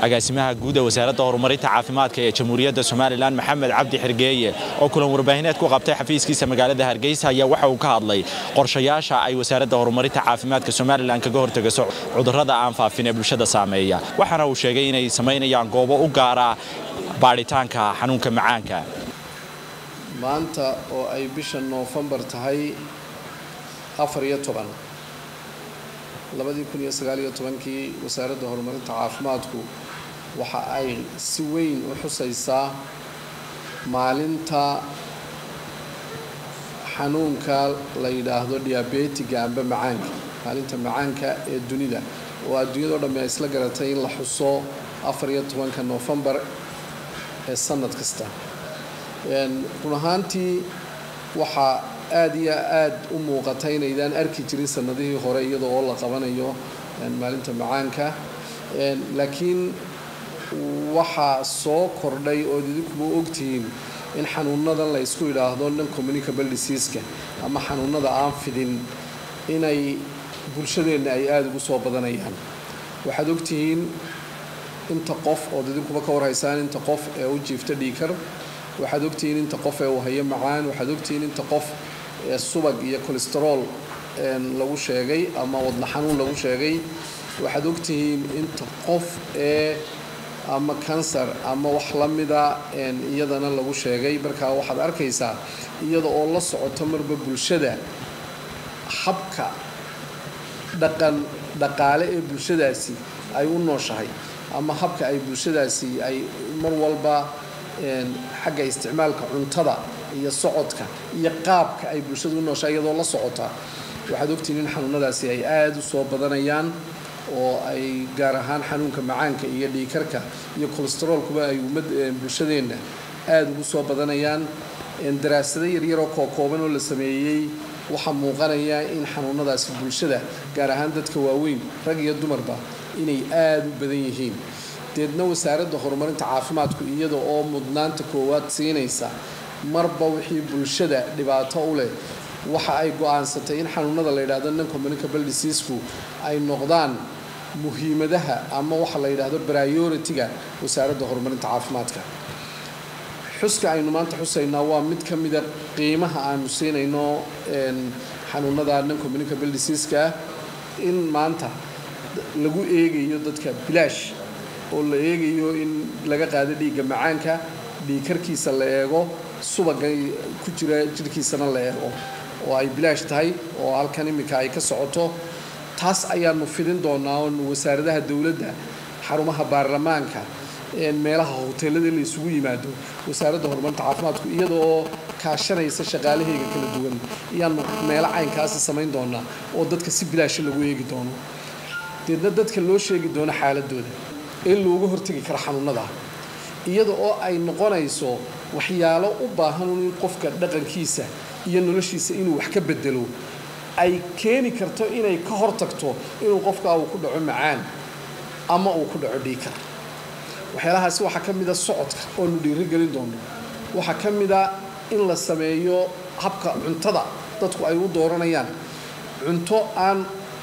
agaasimaha guud ee wasaaradda horumarinta caafimaadka ee jamhuuriyadda somalilan maxamed cabdi xirgeeye oo kulan warbaahineed ku qabtay xafiiskiisa magaalada hargeysa ayaa waxa uu ka hadlay qorshayaasha ay wasaaradda horumarinta caafimaadka somalilan kaga hortegayso cudurrada aan faafin ee bulshada saameeya waxaana uu sheegay inay samaynayaan goobo u gaara baadhitaanka xanuunka macaanka maanta oo ay bisha noofembar tahay afar iyo toban labadii kun iyo sagaal iyo tobankii wasaaradda horumarinta caafimaadku waxa ay si weyn u xusaysaa maalinta xanuunka la yidhaahdo diabetiga amba macaanka maalinta macaanka ee dunida oo adduunyadao dhammi ay isla garatay in la xuso afar iyo tobanka noofembar ee sanad kasta run ahaantii waxaa aada iyo aada u muuqata inaydaan arki jirin sanadihii hore iyada oo la qabanayo maalinta macaanka laakiin waxaa soo kordhay ood idinkuba ogtihiin in xanuunadan la ysku yidhaahdo non communicable diseaska ama xanuunada aan fidin inay bulshadeenna ay aada ugu soo badanayaan waxaad ogtihiin inta qof ood idinkuba ka warhaysaan inta qof ee u jiifta dhiikar waxaad ogtihiin inta qof ee uu hayo macaan waxaad ogtihiin inta qof ee subag iyo colesterool lagu sheegay ama wadna xanuun lagu sheegay waxaad ogtihiin inta qof ee ama kansar ama wax la mida iyadana lagu sheegay markaa waxaad arkaysaa iyada oo la socoto marba bulshada habka dhaqan dhaqaale ee bulshadaasi ay u nooshahay ama habka ay bulshadaasi ay mar walba xagga isticmaalka cuntada iyo socodka iyo qaabka ay bulshada u nooshahay iyadoo la socota waxaad ogtihiin in xanuunadaasi ay aada u soo badanayaan oo ay gaar ahaan xanuunka macaanka iyo dhiikarka iyo colesteroolkuba ay ummad bulshadeenna aada ugu soo badanayaan daraasado yaryaroo kookooban oo la sameeyey waxaa muuqanaya in xanuunadaasi bulshada gaar ahaan dadka waaweyn rag iyo dumarba inay aada u badan yihiin deedna wasaaradda horumarinta caafimaadku iyada oo mudnaanta koowaad siinaysa marba wixii bulshada dhibaato u leh waxa ay go-aansatay in xanuunada la yidhahdo non communicable diseasku ay noqdaan muhiimadaha ama waxa la yidhaahdo priority-ga wasaaradda horumarinta caafimaadka xuska aynu maanta xusaynaa waa mid ka mida qiimaha aanu siinayno xanuunada non communicable diseaska in maanta lagu eegayo dadka bilaash oo la eegayo in laga qaado dhiigga macaanka dhiigkarkiisa la eego subaga ku jira jirhkiisana la eego oo ay bilaash tahay oo halkan iminka ay ka socoto taas ayaanu fidin doonaa oonu wasaaradaha dowladda xarumaha baarlamaanka meelaha hoteelada la isugu yimaado wasaaradda horumarinta caafimaadku iyada oo kaashanaysa shaqaalahayga kala duwan ayaanu meelo caynkaasi samayn doonaa oo dadka si bilaasha lagu eegi doono deedna dadka loo sheegi doono xaaladooda in looga hortegi karo xanuunada iyada oo ay noqonayso waxyaalo u baahan in qofka dhaqankiisa iyo noloshiisa inuu wax ka bedelo ay keeni karto inay ka hortagto inuu qofka uu ku dhaco macaan ama uu ku dhaco dhiikar waxyaalahaasi waxaa ka mida socodka oonu dhiirigelin doono waxaa ka mida in la sameeyo habka cuntada dadku ay u dooranayaan cunto aan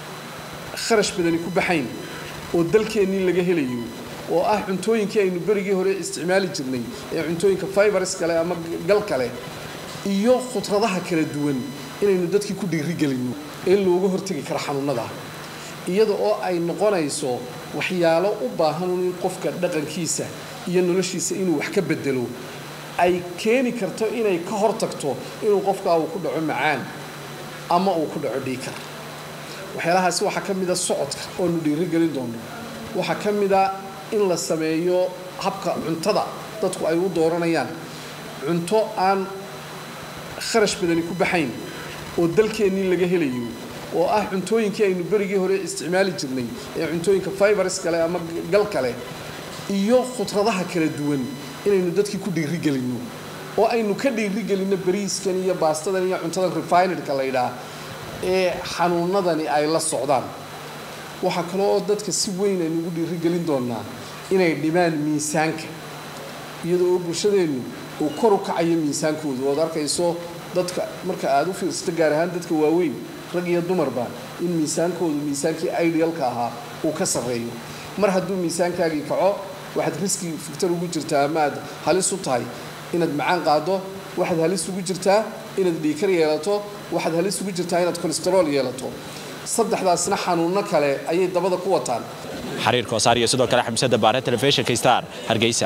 kharash badani ku baxayn oo dalkeennii laga helayo oo ah cuntooyinkii aynu berigii hore isticmaali jirnay ee cuntooyinka fibers kale ama gal kale iyo khudradaha kala duwan inaynu dadkii ku dhiirigelinno in looga hortegi karo xanuunada iyada oo ay noqonayso waxyaalo u baahan in qofka dhaqankiisa iyo noloshiisa inuu wax ka bedelo ay keeni karto inay ka hortagto inuu qofka uu ku dhaco macaan ama uu ku dhaco dhiikar waxyaalahaasi waxaa ka mida socodka oonu dhiirigelin doono waxaa ka mida in la sameeyo habka cuntada dadku ay u dooranayaan cunto aan kharash badani ku baxayn oo dalkeennii laga helayo oo ah cuntooyinkii aynu berigii hore isticmaali jirnay ee cuntooyinka fibers kale ama gal kale iyo khudradaha kala duwan inaynu dadkii ku dhiirigelinno oo aynu ka dhiirigelinno bariiskan iyo baastadan iyo cuntadan refinedka la ydhaah ee xanuunadani ay la socdaan waxaa kale oo dadka si weyn aynu ugu dhiirigelin doonaa inay dhimaan miisaanka iyadoo oo bulshadeennu uu kor u kacayo miisaankooda ood arkayso dadka marka aada u fiirsato gaar ahaan dadka waaweyn rag iyo dumarba in miisaankoodu miisaankii idealka ahaa uu ka sarreeyo mar hadduu miisaankaagii kaco waxaad riski fiktar ugu jirtaa ama aad halis u tahay inaad macaan qaado waxaad halis ugu jirtaa inaad dhiikar yeelato waxaad halis ugu jirtaa inaad kolestarool yeelato saddexdaasna xanuunno kale ayay dabada ku wataan xiriir koosaar iyo sidoo kale xamsada baare telefishinka star hargeysa